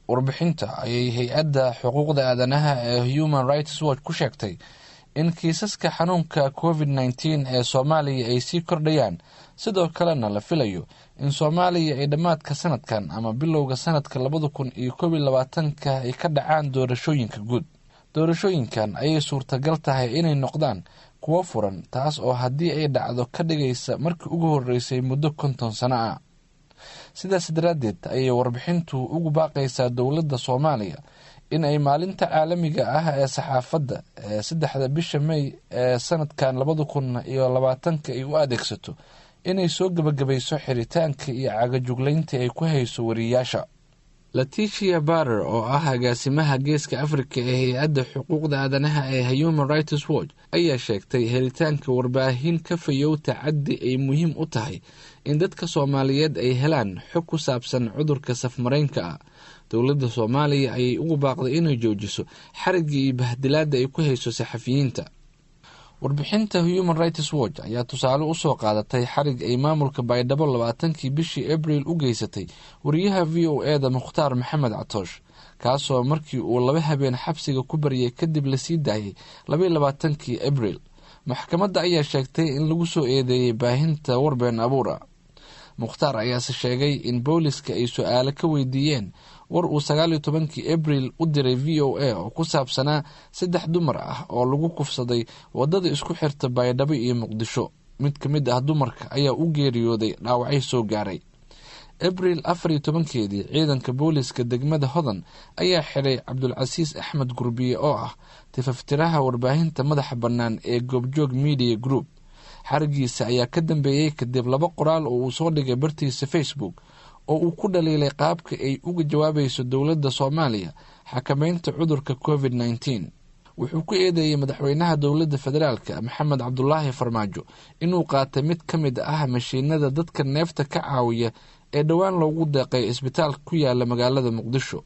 warbixinta ayay hay-adda xuquuqda aadanaha ee human rights watch ku sheegtay in kiisaska xanuunka covid nneteen ee soomaaliya ay sii kordhayaan sidoo kalena la filayo in soomaaliya ay dhammaadka sanadkan ama bilowga sanadka labada kun iyo koob iyo labaatanka ay ka dhacaan doorashooyinka guud doorashooyinkan ayay suurtagal tahay inay noqdaan kuwo furan taas oo haddii ay dhacdo ka dhigaysa markii ugu horeysay muddo konton sano ah sidaas daraaddeed ayay warbixintu ugu baaqaysaa dowladda soomaaliya in ay maalinta caalamiga ah ee saxaafadda ee saddexda bisha may ee sanadkan labada kun iyo labaatanka ay u adeegsato inay soo gebagabayso xiritaanka iyo cagajuglaynta ay ku hayso wariyaasha laticia barer oo ah agaasimaha geeska afrika ee hay-adda xuquuqda aadanaha ee human rights watch ayaa sheegtay helitaanka warbaahin ka fayow tacaddi ay muhiim u tahay in dadka soomaaliyeed ay helaan xog ku saabsan cudurka safmaraynka ah dowladda soomaaliya ayay ugu baaqday inay joojiso xarigii iyo bahdilaadda ay ku hayso saxafiyiinta warbixinta human rights watch ayaa tusaale usoo qaadatay xarig ay maamulka baydhabo labaatankii bishii abril u geysatay wariyaha v o e da mukhtaar maxamed catoosh kaasoo markii uu laba habeen xabsiga ku baryay kadib lasii daayay labaiy labaatankii abril maxkamadda ayaa sheegtay in lagu soo eedeeyey baahinta warbeen abuura mukhtaar ayaase sheegay in booliska ay su-aalo ka weydiiyeen war uu sagaaliyo tobankii abril u diray v o a oo ku saabsanaa saddex dumar ah oo lagu kufsaday wadada isku xirta baydhabo iyo muqdisho mid ka mid ah dumarka ayaa u geeriyooday dhaawacyo soo gaaray abril afariyo tobankeedii ciidanka booliska degmada hodan ayaa xidhay cabdulcasiis axmed gurbiye oo ah tifaftiraha warbaahinta madaxa bannaan ee goobjoog media group xarigiisa ayaa ka dambeeyey kadib laba qoraal oo uu soo dhigay bartiisa facebook oo uu ku dhaliilay qaabka ay uga jawaabayso dowladda soomaaliya xakameynta cudurka covid nneteen wuxuu ku eedeeyey madaxweynaha dowladda federaalk maxamed cabdulaahi farmaajo inuu qaatay mid ka mid ah mashiinada dadka neefta ka caawiya ee dhowaan loogu deeqay isbitaalka ku yaala magaalada muqdisho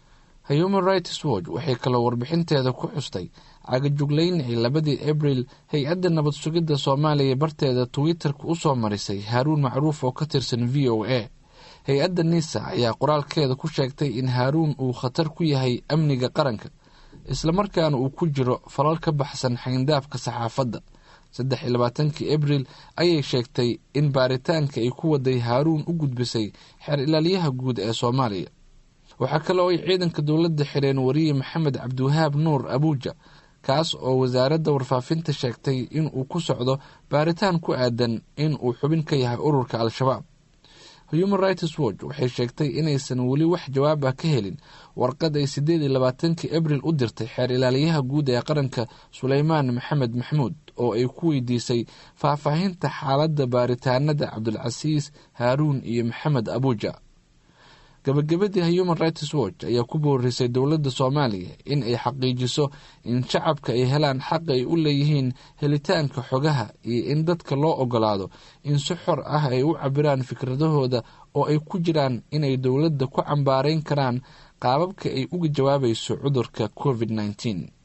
human rights watch waxay kaloo warbixinteeda ku xustay cagajuglayn ay labadii abril hay-adda nabad sugidda soomaaliya barteeda twitter-ka usoo marisay haaruun macruuf oo ka tirsan v o a hay-adda nisa ayaa qoraalkeeda ku sheegtay in haaruun uu khatar ku yahay amniga qaranka islamarkaana uu ku jiro falal ka baxsan xayndaabka saxaafadda saddex iyo labaatankii abril ayay sheegtay in baaritaanka ay ku waday haaruun u gudbisay xeer ilaalyaha guud ee soomaaliya waxaa kale oo ay ciidanka dowladda xireen wariye maxamed cabdiwahaab nuur abuuja kaas oo wasaaradda warfaafinta sheegtay in uu ku socdo baaritaan ku aadan in uu xubin ka yahay ururka al-shabaab human rights watch waxay sheegtay inaysan weli wax jawaab ah ka helin warqad ay sideed iyo labaatankii abril u dirtay xeer ilaaliyaha guud ee qaranka suleymaan maxamed maxmuud oo ay ku weydiisay faahfaahinta xaaladda baaritaanada cabdulcasiis haaruun iyo maxamed abuuja gabagabadii human rights watch ayaa ku boorisay dowladda soomaaliya in ay xaqiijiso in shacabka ay helaan xaq ay u leeyihiin helitaanka xogaha iyo in dadka loo ogolaado in si xor ah ay u cabiraan fikradahooda oo ay ku jiraan inay dowladda ku cambaarayn karaan qaababka ay uga jawaabayso cudurka covid nneteen